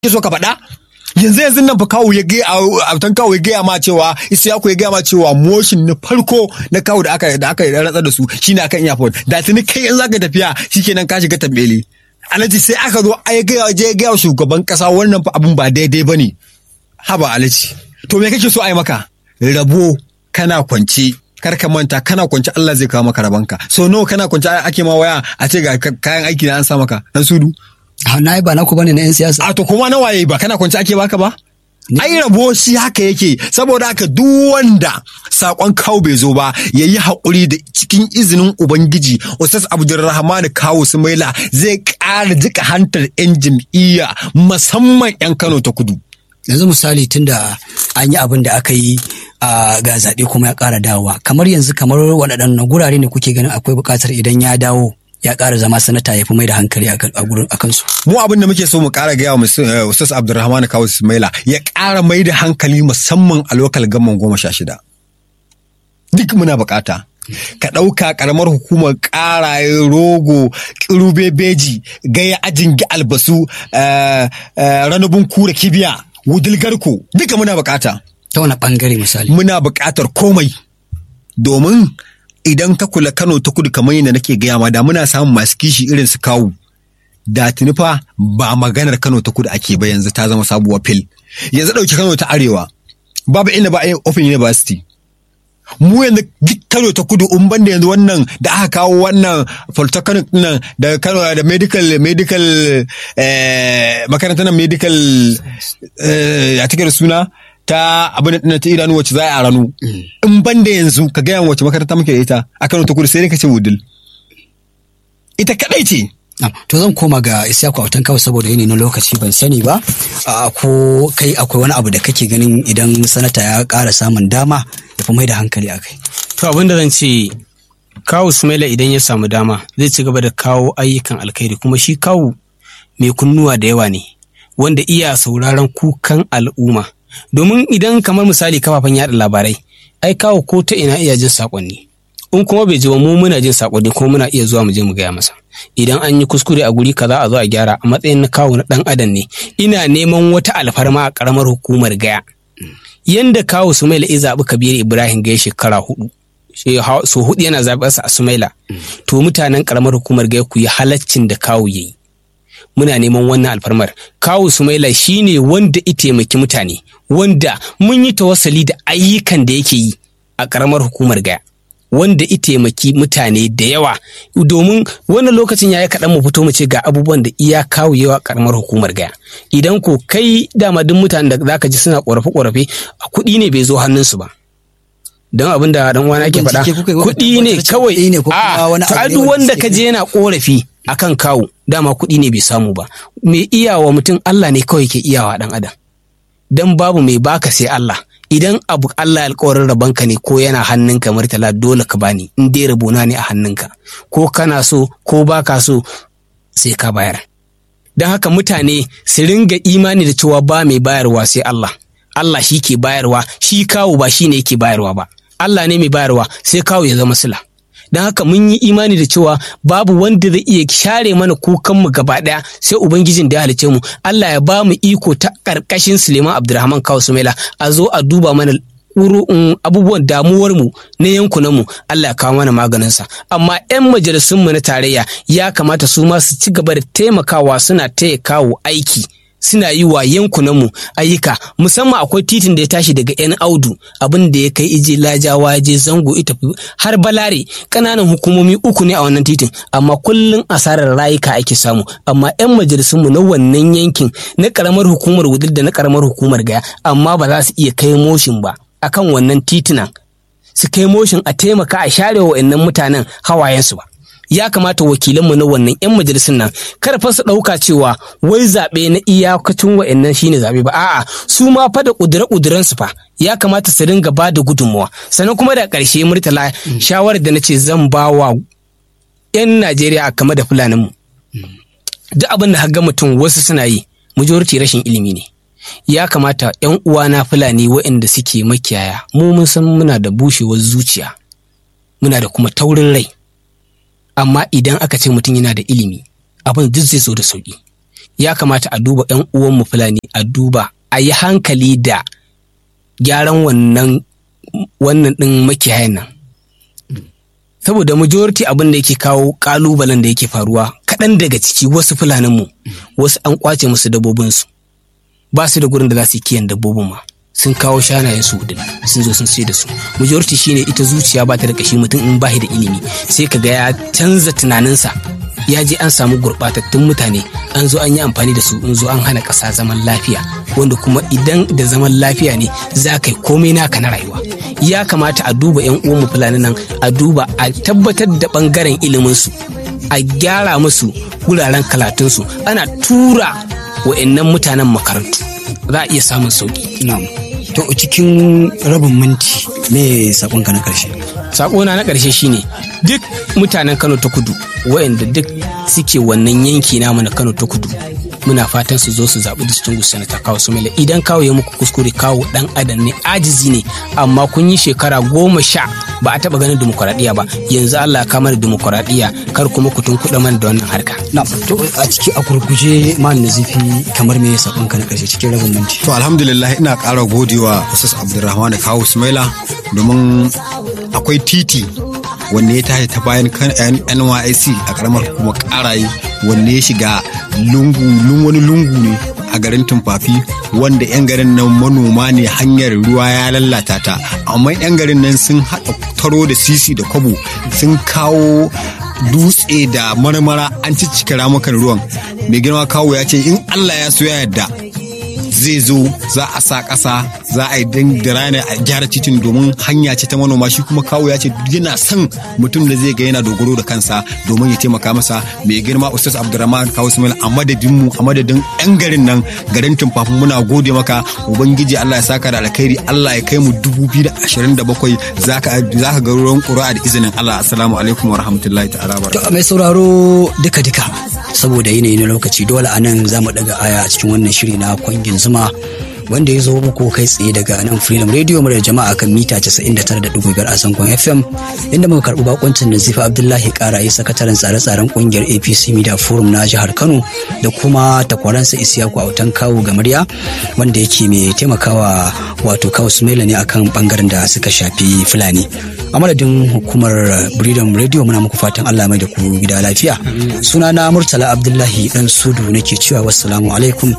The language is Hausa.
so ka faɗa yanzu yanzu nan fa kawo ya gaya a tan kawo ya gaya ma cewa Isiyaku ya gaya ma cewa motion na farko na kawo da aka da aka ratsa da su shine akan airport da tuni kai in zaka tafiya shikenan ka shiga tambele alhaji sai aka zo ai gaya je gaya shugaban kasa wannan fa abun ba daidai bane haba alhaji to me kake so ai maka rabo kana kwance kar ka manta kana kwance Allah zai kawo maka rabanka so nawa kana kwance ake ma waya a ce ga kayan aiki na an sa maka dan sudu na yi ba naku bane na yan siyasa a to kuma na waye ba kana kwance ake baka ba ai rabo shi haka yake saboda haka duk wanda sakon kawo bai zo ba ya yi haƙuri da cikin izinin ubangiji ustaz abdulrahman kawo sumaila zai ƙara jika hantar yan jam'iyya musamman yan kano ta kudu yanzu misali tunda an yi abin da aka yi a ga zaɓe kuma ya ƙara dawowa kamar yanzu kamar waɗannan gurare ne kuke ganin akwai buƙatar idan ya dawo ya ƙara zama sanata ya fi mai da hankali a gurin a kansu. Mu abin da muke so mu ƙara gaya wa Ustaz Abdulrahman Kawu Ismaila ya ƙara mai da hankali musamman a lokal gamman goma sha shida. Duk muna buƙata. Ka ɗauka ƙaramar hukumar ƙaraye rogo ƙirube beji gaya ajin albasu ranabun kura kibiya wudil garko duka muna buƙata. Ta wani ɓangare misali. Muna buƙatar komai domin idan ka kula Kano ta kudu kamar yadda nake gaya ma da muna samun masu kishi irin su kawu da tuni fa ba maganar Kano ta kudu ake ba yanzu ta zama sabuwar fil yanzu ɗauki Kano ta arewa babu inda ba a yi open university mu yanzu duk Kano ta kudu in banda yanzu wannan da aka kawo wannan polytechnic nan da Kano da medical medical makarantar medical ya take da suna ta abin da ta idanu wacce za a ranu in ban da yanzu ka gaya wacce makaranta muke da ita a Kano ta kudu sai ka ce wudil ita kadai ce to zan koma ga Isiyaku Autan kawai saboda yanayi na lokaci ban sani ba ko kai akwai wani abu da kake ganin idan sanata ya ƙara samun dama ya fi mai da hankali a kai to abin da zan ce kawu Sumaila idan ya samu dama zai ci gaba da kawo ayyukan alkhairi kuma shi kawu mai kunnuwa da yawa ne wanda iya sauraron kukan al'umma domin idan kamar misali kafafen yaɗa labarai ai kawo ko ta ina iya jin saƙonni in kuma bai ji ba mu muna jin saƙonni kuma muna iya zuwa mu je mu gaya masa idan an yi kuskure a guri kaza a zo a gyara a matsayin na kawo na ɗan adam ne ina neman wata alfarma a ƙaramar hukumar gaya yanda kawo sumaila ya zaɓi kabir ibrahim gaya shekara hudu so hudu yana zaɓarsa a sumaila to mutanen ƙaramar hukumar gaya ku yi halaccin da kawo ya yi muna neman wannan alfarmar kawu sumaila shine wanda i taimaki mutane wanda mun yi tawassali da ayyukan da yake yi a karamar hukumar gaya wanda i taimaki mutane da yawa domin wannan lokacin ya yi kaɗan mu fito mu ce ga abubuwan da iya kawo yawa karamar hukumar gaya idan ko kai dama duk mutanen da zaka ji suna ƙorafe-ƙorafe kuɗi ne bai zo hannunsu ba don abin da dan wani ake faɗa kuɗi ne kawai a duk wanda ka je yana ƙorafi akan kawo dama kuɗi ne bai samu ba mai iyawa mutum Allah ne kawai ke iyawa ɗan adam dan babu mai baka sai Allah idan abu Allah alƙawarin rabanka ne ko yana hannunka martala dole ka bani in dai rabona ne a hannunka ko kana so ko baka so sai ka bayar don haka mutane su ringa imani da cewa ba mai bayarwa sai Allah Allah shi ke bayarwa shi kawo ba shi ne yake bayarwa ba Allah ne mai bayarwa sai kawo ya zama sila don haka mun yi imani da cewa babu wanda zai iya share mana kukanmu gaba ɗaya sai ubangijin da ya halice mu Allah ya ba mu iko ta ƙarƙashin Suleiman Abdulrahman Kawu Sumaila a zo a duba mana abubuwan damuwar mu na yankunan mu Allah ya kawo mana maganin sa amma yan majalisun mu na tarayya ya kamata su ma su ci gaba da taimakawa suna taya kawo aiki suna yi wa yankunanmu ayyuka musamman akwai titin da ya tashi daga yan audu abin da ya kai ije lajawa je zango ita har balare ƙananan hukumomi uku ne a wannan titin amma kullum asarar rayuka ake samu amma yan majalisunmu na wannan yankin na ƙaramar hukumar wudil da na ƙaramar hukumar gaya amma ba za su iya kai moshin ba akan wannan titunan su kai moshin a taimaka a share wa mutanen hawayensu ba ya kamata wakilanmu na wannan 'yan majalisun nan kar fa su ɗauka cewa wai zaɓe na iyakacin wa'annan shine zaɓe ba a'a su ma fa da ƙudure su fa ya kamata su dinga ba da gudunmawa sannan kuma da ƙarshe murtala shawarar da na ce zan ba wa 'yan najeriya a kama da fulaninmu duk abin da ga mutum wasu suna yi majority rashin ilimi ne ya kamata 'yan uwana fulani waɗanda suke makiyaya mu mun san muna da bushewar zuciya muna da kuma taurin rai amma idan aka ce mutum yana da ilimi abin duk zai zo da sauƙi ya kamata a duba 'yan uwanmu fulani a duba a yi hankali da gyaran wannan wannan ɗin makiyayan nan saboda majority abin da yake kawo kalubalen da yake faruwa kaɗan daga ciki wasu fulaninmu wasu an kwace musu dabbobinsu ba su da gurin da za su yi kiyan dabbobin ma sun kawo shanayen su da sun zo sun sai da su majority shine ita zuciya ba ta da kashi mutum in bashi da ilimi sai ka ga ya canza tunaninsa ya je an samu gurɓatattun mutane an zo an yi amfani da su in zo an hana ƙasa zaman lafiya wanda kuma idan da zaman lafiya ne za ka yi komai naka na rayuwa ya kamata a duba yan uwanmu fulani nan a duba a tabbatar da ɓangaren iliminsu a gyara musu wuraren kalatunsu ana tura wa'annan mutanen makarantu za a iya samun sauki na'am to cikin rabin minti me sakonka na karshe sakona na ƙarshe shine duk mutanen kano ta kudu wayanda duk suke wannan yanki namu na kano ta kudu muna fatan su zo su zaɓi distinguished senator kawo sumela idan kawo ya muku kuskure kawo dan adam ne ajizi ne amma kun yi shekara goma sha ba a taɓa ganin dimokuraɗiyya ba yanzu allah ya kama da dimokuraɗiyya kar kuma ku tunkuɗa mana da wannan harka na to a ciki a gurguje man nazifi kamar me sakonka na karshe cikin rabin minti To alhamdulillah ina ƙara godewa Ustaz Abdulrahman Kawu Sumaila domin akwai titi wanne ya tashi ta bayan kan NYC a karamar kuma ƙaraye wanne ya shiga lungu lun wani lungu ne a garin Tumfafi wanda 'yan garin nan manoma ne hanyar ruwa ya lalata ta amma 'yan garin nan sun haɗa taro da sisi da kwabo sun kawo dutse da marmara an ciccika ramukan ruwan mai girma kawo ya ce in Allah ya so ya yarda zai zo za a sa ƙasa za a yi da rana a gyara titin domin hanya ce ta manoma shi kuma kawo ya ce yana son mutum da zai ga yana dogaro da kansa domin ya taimaka masa mai girma ustaz abdurrahman kawo ismail a madadin mu a madadin yan garin nan garin tumfafin muna gode maka ubangiji allah ya saka da alkhairi allah ya kai mu dubu biyu da ashirin da bakwai za ka ga ruwan ƙura da izinin allah assalamu alaikum wa rahmatullahi ta'ala wa To mai sauraro duka-duka saboda yanayi na lokaci dole a nan za mu daga aya a cikin wannan shiri na kwangin zuma wanda ya zo muku kai tsaye daga nan freedom radio murar jama'a kan mita 99.5 a zangon fm inda muka karɓi bakoncin nazifa abdullahi karaye sakataren tsare-tsaren kungiyar apc media forum na jihar kano da kuma takwaransa isiyaku autan kawo gamarya wanda yake mai taimakawa wato kawo sumaila ne akan bangaren da suka shafi fulani a madadin hukumar freedom radio muna muku fatan allah mai da ku gida lafiya sunana murtala abdullahi dan sudu nake cewa wassalamu alaikum